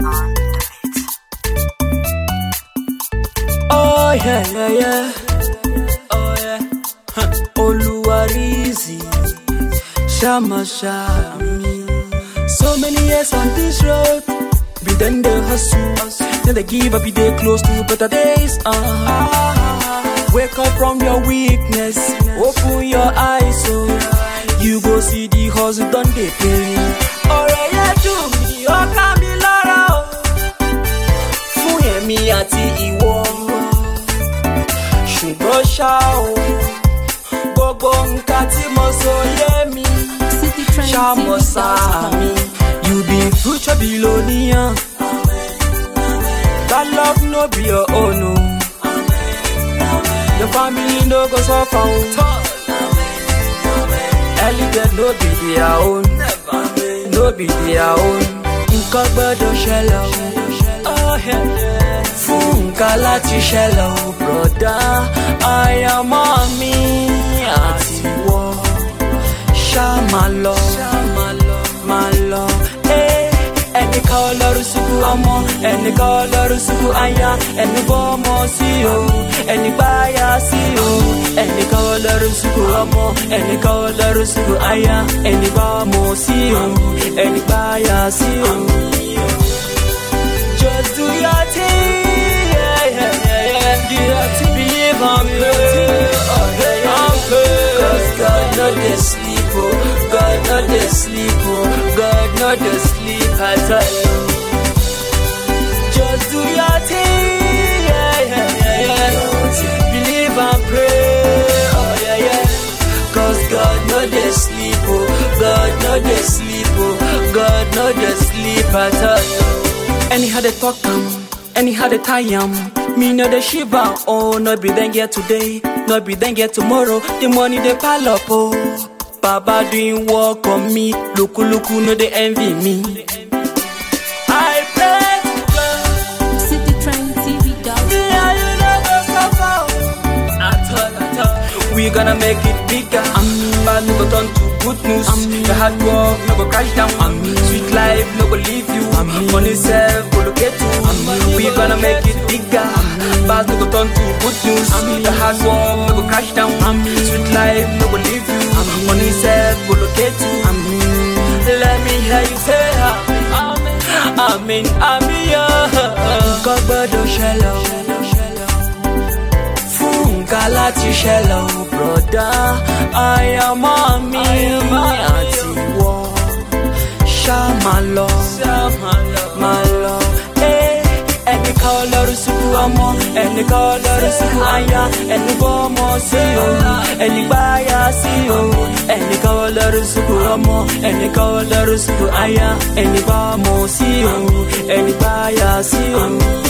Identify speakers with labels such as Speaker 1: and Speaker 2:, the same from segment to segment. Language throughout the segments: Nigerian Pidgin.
Speaker 1: Oh yeah, yeah, yeah. Oh yeah. Huh. Oluwarizi, Shama Shami. So many years on this road, we done the hustle. Then they give up, they close to better days. Uh-huh. Wake up from your weakness, open your eyes, so you go see the hustle done they pay. Ọ̀rẹ́ yẹn dùn mí, ó ká mi lára o. Fún èmi àti ìwọ. Ṣùgbọ́n ṣá o, gbogbo nǹkan tí mo sọ yé mi. Ṣàmọ̀ sáà mi, you be future billionaire. That love no be your own o. Your family no go suffer o. Early death no be their own. No be their own. Nǹkan gbọ́dọ̀ ṣẹlẹ̀ o. Oh, yeah, yeah. Fún nǹkan láti ṣẹlẹ̀ o, bùrọ̀dá. Àyàmọ́ mi àti wọ́. Ṣá máa lọ, máa lọ. Eh, Ẹnìkan ọlọ́run ṣubú ọmọ, ẹnìkan ọlọ́run ṣubú aya, ẹni bọ́ ọmọ sí o, ẹni gbáyà sí o. Ẹnìkan ọlọ́run ṣubú ọmọ, ẹnìkan ọlọ́run ṣubú aya, ẹni bá ọmọ sí o, ẹni gbáyà sí o. Just do your thing, yeah, yeah, yeah, yeah. Do your thing, believe and pray, oh, yeah, yeah, and pray. Cause God no dey sleep, oh, God no dey sleep, oh, God no dey sleep at all. Just do your thing, yeah, yeah, yeah, yeah. Believe and pray, oh, yeah, yeah. Cause God no dey sleep, oh, God no dey sleep, oh, God no dey sleep at all. Anyhow they talk am, anyhow they tie am. Me no dey shiver, oh, no be then get today, no be then get tomorrow. The money they pile up, oh. Baba doing work on me, luku luku no they envy me. I pray to God,
Speaker 2: City Trend TV dot
Speaker 1: me and you no go suffer, oh. At all, at all. We gonna make it bigger. Bad no go turn to good news. The hard work no go crash down. Sweet life no go leave you. Money self go locate you. We gonna make it bigger. Bad no go turn to good news. The hard work no go crash down. Sweet life no go leave you. Money self go locate you. Let me hear you say amen. Amen, amen, yeah. God gbọ́dọ̀ ṣẹlẹ̀ o fún nǹkan láti ṣẹlẹ̀ ò bùrọ̀dá àyàmọ́ mi àti wọ́ ṣá máa lọ máa lọ. Eh, ẹnìkan ọlọ́run ṣubú ọmọ ẹnìkan ọlọ́run ṣubú aya ẹni bọ́ ọmọ sí o ẹni gbáyà sí o ẹnìkan ọlọ́run ṣubú ọmọ ẹnìkan ọlọ́run ṣubú aya ẹni bá ọmọ sí o ẹni gbáyà sí o.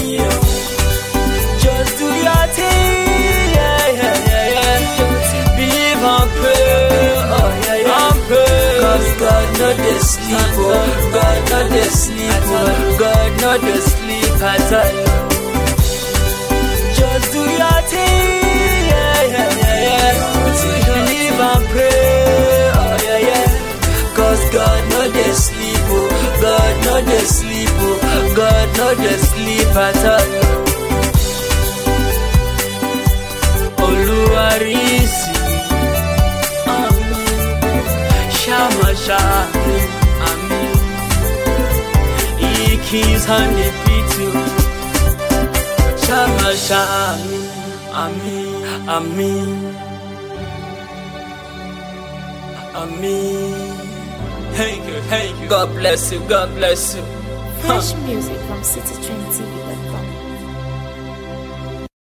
Speaker 1: Just do your thing, yeah, yeah, yeah, yeah. Believe and pray, oh yeah, yeah. And pray. Cause God no dey sleep, oh. God no dey sleep, oh. God no dey sleep at all. Just do your thing, yeah, yeah, yeah, yeah. Believe and pray, oh yeah, yeah. Cause God no dey sleep, oh. God no dey sleep, oh. God no dey sleep at all. Oluwarisi Amen Shama Shami Amen He keeps on the beat too Shama Shami Amen Amen Amen Thank you, thank you God bless you, God bless you
Speaker 2: Fresh music from citytrendtv.com.